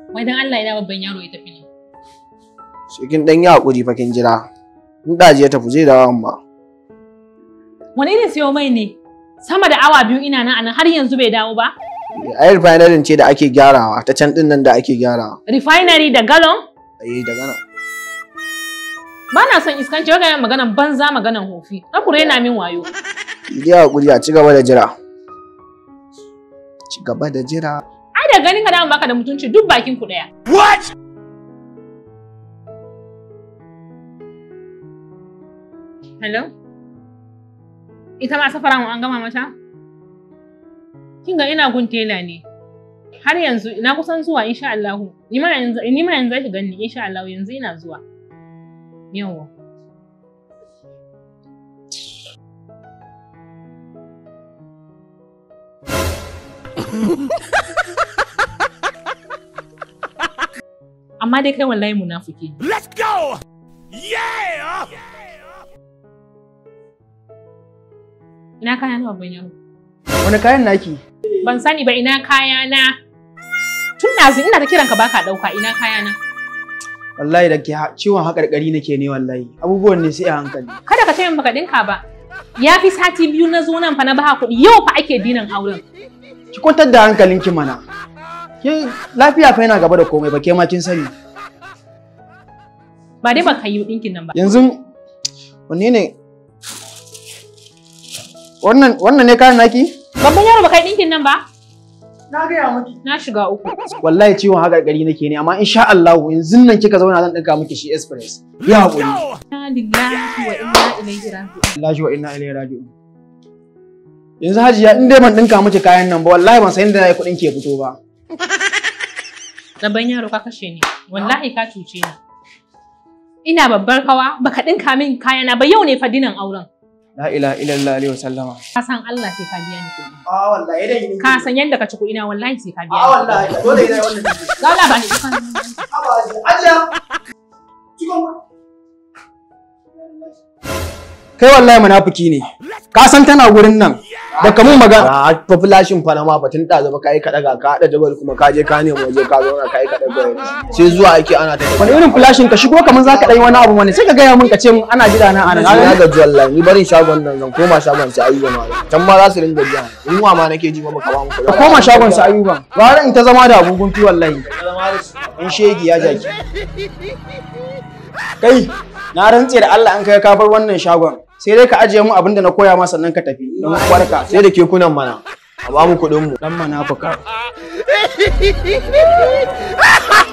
Wai dan Allah ina babban yaro ya tafi ne. Sai kin dan yi hakuri fa kin jira. In daji ya tafi zai dawo amma. Wani irin siyo mai ne? Sama da awa biyu ina nan anan har yanzu bai dawo ba? Ai refinery ce da ake gyarawa ta can din nan da ake gyarawa. Refinery da galon? Eh daga nan. Ba na son iskanci wai ga maganan banza maganan hofi. Na kure yana min wayo. Ki yi hakuri a ci gaba da jira. Ci gaba da jira. Ai da ganin ka dama baka da mutunci duk bakin ku daya. What? Hello? Ita ma safara mu an gama mata? Kin ga ina gun tela ne. Har yanzu ina kusan zuwa insha Allah. Ni ma yanzu ni ma yanzu zaki gani insha Allah yanzu ina zuwa. Yawwa. Amma dai kai wallahi munafiki ne. Let's go! Yeah! Ina kaya na babban yaro. Wani kayan naki? Ban sani ba ina kaya na. Tun ɗazu ina ta kiranka baka ɗauka ina kaya na. Wallahi da ke ha- ciwon haƙarƙari nake ne wallahi. Abubuwan ne sai a hankali. Kada ka ce min baka ɗinka ba. Ya fi sati biyu na zo nan fa na ba kuɗi yau fa ake dinan auren. Ki kwantar da hankalinki mana. Ke lafiya fa yana gaba da komai ba ke ma kin sani. Ba dai baka yi ɗinkin nan ba. Yanzu wanne ne? Wannan wannan ne kayan naki? Babban yaro baka yi ɗinkin nan ba? Na gaya miki. Na shiga uku. Wallahi ciwon haƙarƙari nake ne amma insha Allah yanzu nan kika zauna zan ɗinka miki shi express. Ya haƙuri. Inna lillahi wa inna ilaihi raji'un. Lashi wa inna ilaihi raji'un. Yanzu Hajiya in dai ban ɗinka miki kayan nan ba wallahi ban san inda na yi kuɗin ke fito ba. Babban yaro ka kashe ni. Wallahi ka cuce ni. Ina babbar kawa baka ɗinka min kayana ba yau ne fa dinan auren. La ilaha illallah alaihi wasallama. Ka san Allah sai ka biya ni kuɗi. Ah wallahi dai ni. Ka san yadda ka ci kuɗi na wallahi sai ka biya Ah ni. wallahi dole ne wannan. Gala ba ni kukan. Hajiya. Kai wallahi munafiki ne. Ka san tana gurin nan. Da kamun magana. A population fa na ma batun ɗazu ba ka yi kaɗa ga ka haɗa jabal kuma ka je ka nemi waje ka zauna ka yi kaɗa ga sai zuwa ake ana ta Wani irin flashin ka shigo kamar za ka ɗan yi wani abu wani sai ka gaya min ka ce min ana jira na ana. na gaji wallahi ni barin shagon nan zan koma shagon sai ayyuka ma can ma za su ringa biya in wa ma nake ji ba muka ba mu Ka kuɗi koma shagon sa ayuban. Gara in ta zama da abubuwan fi wallahi. In shegi ya jaki. Kai, na rantse da Allah an kai ka bar wannan shagon. Sai dai ka ajiye mu abin da na koya ma sannan ka tafi. Don kwarka. sai da kekunan mana a ba mu kuɗin mu Dan manafuka.